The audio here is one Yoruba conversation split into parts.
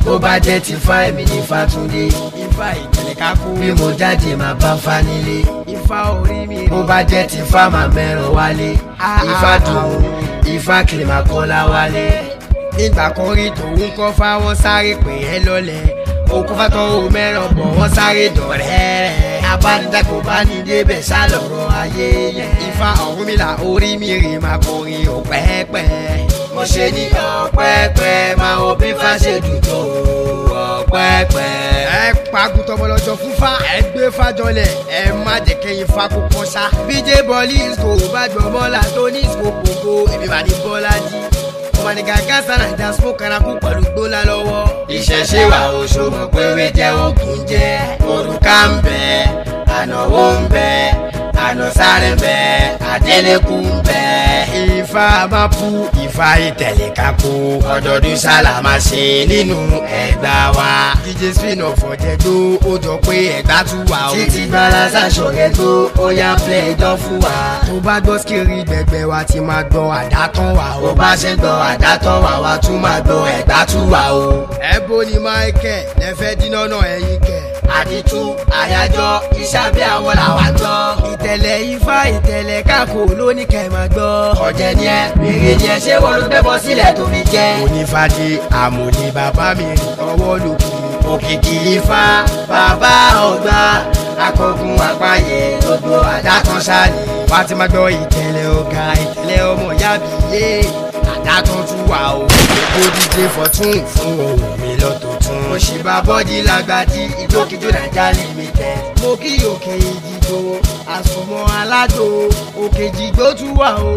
bó bá jẹ́ ti fa èmi ní Fátúndé ifá ìtẹ̀lẹ̀ kákó bí mo jáde máa bá fa nílé ifá orí mi rè bó bá jẹ́ ti fa máa mẹ́ràn wálé ifá dùn ifá kiri máa kọ́lá wálé. nígbà kan rí tòun kọ́ fáwọn sáré pè é lọ́lẹ̀ òkú fátọ́ ò mẹ́ràn bọ̀ wọ́n sáré dọ̀rẹ́ abánidá kò bá ní débẹ̀ sá lọ́rọ̀ ayé yẹn. ifá Ọ̀rúnmìlà orí mi rè máa kọrin ọ̀pẹ́pẹ́ mo ṣe ní ọ̀pẹ́pẹ́ máa wo bí fa ṣe dùn tó ọ̀pẹ́pẹ́. ẹ pagùn tọmọlọjọ fún fa ẹ gbé fàjọlẹ ẹ má jẹ kẹyìn fa kó kọ sá. bíjé bọ́ọ̀lì ìsìkò bá gbọ́ bọ́ọ̀là tó ní ìsìkò gbogbo èmi bá ní bọ́ọ̀là jí. ọmọ ní gàgá sára ìjà smoke kanaku pẹ̀lú gbólá lọ́wọ́. ìṣẹ̀ṣe wa oṣù mọ̀ pé wé jẹ́ ògùn jẹ́ òrùka ń bẹ ànáwó ń bẹ ànásáré ń bẹ àdélẹ́kùn ń bẹ. ifá máa pu ifá ìtẹ̀lẹ̀ kákó ọdọọdún sálámà ṣe nínú ẹgbà wa. dj spin off ọ̀jẹ̀ tó ó jọ pé ẹ̀gbá tún wà ó. títí balasa ṣọ̀rẹ́ tó ó yá play dán fún wa. tó bá gbọ́ skiri gbẹgbẹ wa ti máa gbọ́ àdátán wa bó bá ṣe gbọ́ àdátán wà wá tún máa gbọ́ ẹgbà tún wà o. ẹ̀bọ ni michael lẹ́fẹ̀ẹ́ dínà náà ẹ̀yìn kẹ̀. àdìtú àyájọ́ iṣẹ́ bí àwọn làwa gbọ́. ìtẹ̀lẹ̀ ifá ìtẹ̀lẹ̀ kákó lóní kẹ́ máa gbọ́. ọ̀jẹ̀ ni ẹ bèrè ni ẹ ṣé wọ́n ló gbẹ́bọ sílẹ̀ tó fi jẹ́. onífàdé àmọ̀lé bàbá mi rìn ọwọ́ lòkù. òkìkí ifá bàbá ọgbà akọgun àpáyé gbogbo àdàtàn ṣáàlì. wá ti máa gbọ́ ìtẹ̀lẹ̀ ọ̀gá ìtẹ̀lẹ̀ ọmọ ìyá mi yé àdátán tún wà o. ó díje fọ̀tún fún ohun mi lọ́tọ̀ tún. mo ṣì bá bọ́dí lágbàdí ìjókòjó nàìjà limited. mo kí òkè ìdìgbò àsùnmọ́ aládò òkè ìdìgbò tún wà o.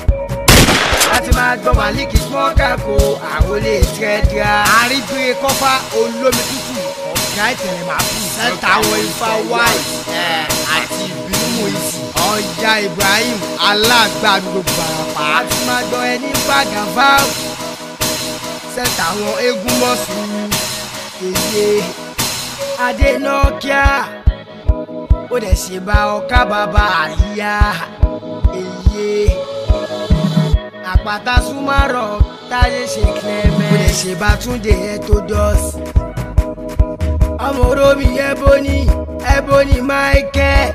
láti máa gbọ́ màlíkì smọ́kà kó àròlé tẹ́tíà. àríbire kọ́fà olómi tútù ọ̀gá ìtẹ̀lẹ̀ máa bù. sẹ́ńtà àwọn ifá wáì àti ìbímú ìsì. ọjà ibrahim alágbàdo gbàràpá. láti máa gbọ́ ẹni bàgàfà. sẹ́ńtà àwọn eégún mọ́sùn èyí adénọ́kíà ó dẹ̀ ṣe bá ọkà bàbá àríyá èyí àpáta súnmọ́rọ̀ táyé ṣe clement ó dẹ̀ ṣe bá túndé etodos ọmọ oromi ebony ebony michael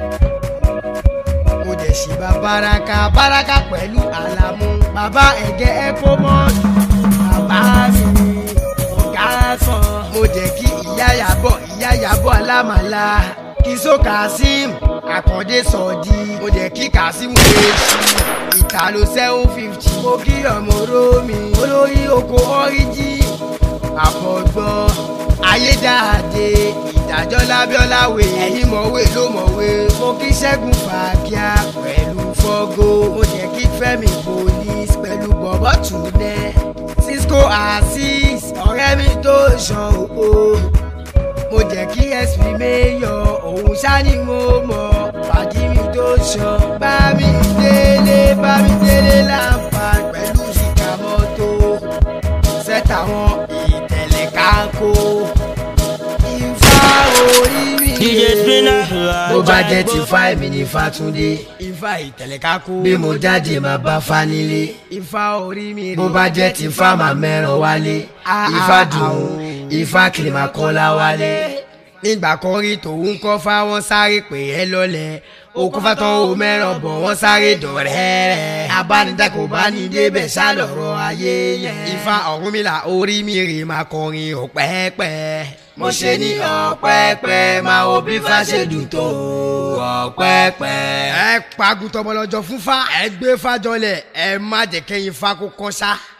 ó dẹ̀ ṣe bá baraka baraka pẹ̀lú àlàmú bàbá ẹ̀gẹ́ epomon bàbá mi ọ̀gá sàn mo jẹ́ kí ìyá yàbọ̀ ìyá yàbọ̀ alámàlà kìsó kazeem àkàndé sọ̀dí mo jẹ́ kí kazeem lè ṣí ìtàló seven fifty mo kí ọmọ romi olórí oko ọ́ríjì àfọ̀gbọ́n ayédáadé ìdájọ́ lábíọ́láwé ẹ̀yìn mọ̀wé ló mọ̀wé mo kí ṣẹ́gun fàákíá pẹ̀lú fọ́gó mo jẹ́ kí fẹ́mi police pẹ̀lú bọ̀bọ̀ túnẹ̀ cisco asis ọ̀rẹ́ mi tó ṣan òpó mo jẹ́ kí sp mayor òun ṣáni mo mọ̀ fàdí mi tó ṣan bá mi délé bá mi délé láǹfà pẹ̀lú ṣìkà mọ́tò sẹ́tà wọn ìtẹ̀lẹ̀ kákó ifá orí mi DJ Spinner. bó bá jẹ́ ti fa èmi ní Fátúndé ifá ìtẹ̀lẹ̀ kákó bí mo jáde máa bá fa nílé ifá orí mi bó bá jẹ́ ti fa máa mẹ́ràn wálé ifá dùn ifá kiri máa kọ́lá wálé. nígbà kan rí tòun kọ́ fáwọn sáré pè é lọ́lẹ̀ òkú fátán ò mẹ́ràn bọ̀ wọ́n sáré dọ̀rẹ́ abánidá kò bá ní débẹ̀ sá lọ́rọ̀ ayé yẹn. ifá Ọ̀rúnmìlà orí mi rè máa kọrin ọ̀pẹ́pẹ́. mo ṣe ní ọ̀pẹ́pẹ́ máa wo bí fa ṣe dùn tó ọ̀pẹ́pẹ́. ẹ pagùn tọmọlọjọ fún fa ẹ gbé fàjọlẹ ẹ má jẹ kẹyìn fa kó kọ sá.